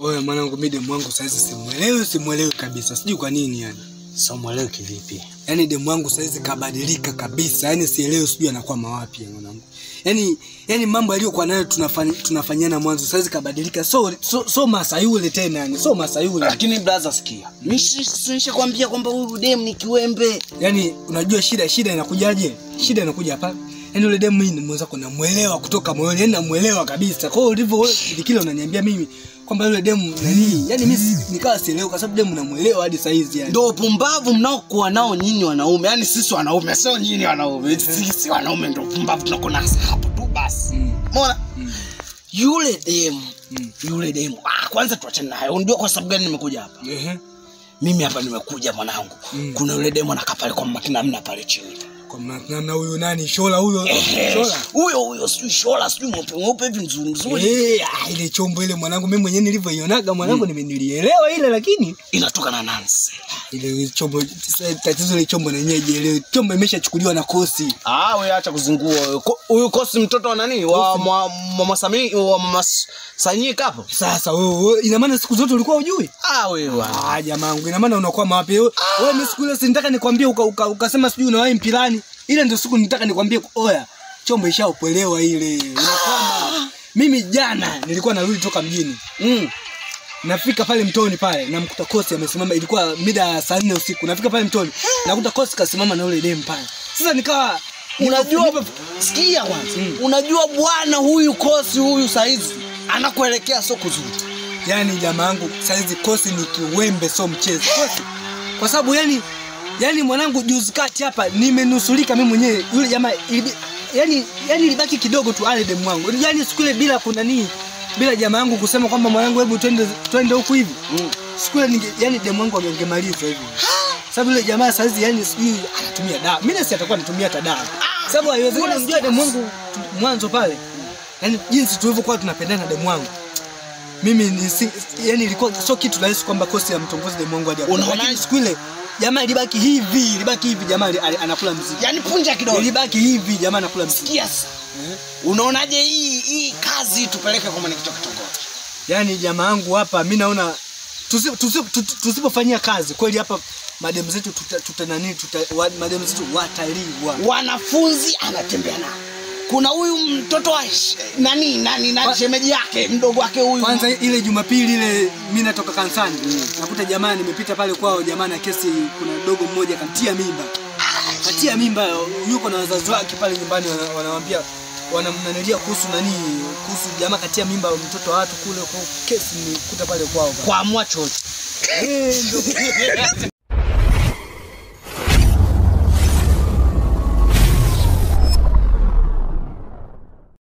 Oya mwanangu, mimi demu wangu saizi simuelewi, simuelewi kabisa, sijui kwa nini yani. Sio mwelewe kivipi? Yaani demu wangu saizi kabadilika kabisa, yaani sielewi, sijui anakuwa mawapi ya mwanangu. Yaani yaani mambo aliyokuwa nayo tunafanya tunafanyana mwanzo saizi kabadilika, so so, so masa yule tena yani, so masa yule. Lakini brother, sikia, mimi nishakwambia kwamba huyu dem ni kiwembe. Yaani unajua shida shida inakujaje? Shida inakuja hapa. Yaani yule demu mimi mwenzako namuelewa kutoka moyoni, yaani namuelewa kabisa. Kwa hiyo ulivyo wewe kile unaniambia mimi kwamba yule demu nani? Yaani mimi si- nikawa sielewi kwa sababu demu namuelewa hadi saizi yani. Ndo upumbavu mnaokuwa nao nyinyi wanaume, yaani sisi wanaume, sio nyinyi wanaume. Sisi wanaume ndo upumbavu tunakuwa nao hapo tu basi. Mm. Umeona? Mm. Yule demu, Mm. yule demu. Ah, kwanza tuachane naye. Unajua kwa sababu gani nimekuja hapa? Ehe. Mimi hapa nimekuja mwanangu. Mm. Kuna yule demu anakaa pale kwa makina mna pale chini. Kwa ma- namna huyu nani? Shola huyo. Ehe, Shola. Huyo huyo sijui shola sijui mweupe mweupe hivi mzuri mzuri. Eh, ah, ile chombo ile mwanangu mimi mwenyewe nilivyoionaga mwanangu nimenilielewa ile lakini Inatoka na Nancy. ile chombo sasa tatizo ile chombo na yenyewe ile chombo imeshachukuliwa na kosi. Ah, wewe acha kuzingua wewe. Ko- Huyu kosi mtoto wa nani? Wa mwa- mama Sami wa mama S- Sanyika hapo. Sasa wewe wewe, ina maana siku zote ulikuwa hujui? Ah, wewe. Ah, jamangu, ina maana unakuwa mawapi? Wewe wewe mimi siku ile si nitaka nikwambie uka, uka, ukasema sijui unawahi mpilani. Ile ndio siku nitaka nikwambie oya, chombo ishaopelewa ile. Unakwama. Mimi jana nilikuwa narudi toka mjini. Mm. Nafika pale mtoni pale namkuta Kosi amesimama, ilikuwa mida ya saa nne usiku. Nafika pale mtoni nakuta Kosi kasimama na yule demu pale. Sasa nikawa Unajua sikia kwanza. Unajua bwana huyu kosi huyu saizi anakuelekea sio kuzuri. yani jamaa yangu saizi Kosi ni kiwembe, so mchezo Kosi, kwa sababu yani yani mwanangu, juzi kati hapa nimenusulika mimi mwenyewe. Yule jamaa ilibi- yani yani ilibaki kidogo tu ale demu wangu, yani siku ile bila kuna nini, bila jamaa yangu kusema kwamba mwanangu, hebu twende twende huku hivi Mm. siku ile ninge yani demu wangu angemaliza hivi sababu yule jamaa saizi yani sijui anatumia dawa. Mimi nasi atakuwa anatumia hata dawa, sababu haiwezekani mjua demu wangu tu- mwanzo pale, yani jinsi tulivyokuwa tunapendana na demu wangu mimi ni si, yani ilikuwa sio kitu rahisi kwamba kosi ya mtongozi demu wangu hadi hapo. Unaona? Lakini siku ile jamaa ilibaki hivi, ilibaki hivi jamaa ali- ali- anakula mziki. Yaani punja kidogo. Ilibaki hivi jamaa anakula mziki. Sikia sasa. Unaonaje hii hii kazi tupeleke kwa mwenyekiti wa kitongoji? Yani jamaa yangu hapa mimi naona tusi- tusi- tusi- tusipofanyia kazi kweli hapa mademu zetu tuta, tuta nani tuta, wa, mademu zetu wataliwa. Wanafunzi anatembea nao. Kuna huyu mtoto wa sh- nani nani Kwa- nani shemeji yake mdogo wake huyu. Kwanza ile Jumapili ile mimi natoka kanisani nakuta jamaa nimepita pale kwao, jamaa na kesi, kuna dogo mmoja kamtia mimba, katia mimba, yuko na wazazi wake pale nyumbani, wana- wanawambia wanamnanilia kuhusu nani, kuhusu jamaa katia mimba mtoto wa watu kule, kwa kesi nikuta pale kwao. kwa mwacho. Eh, ndio.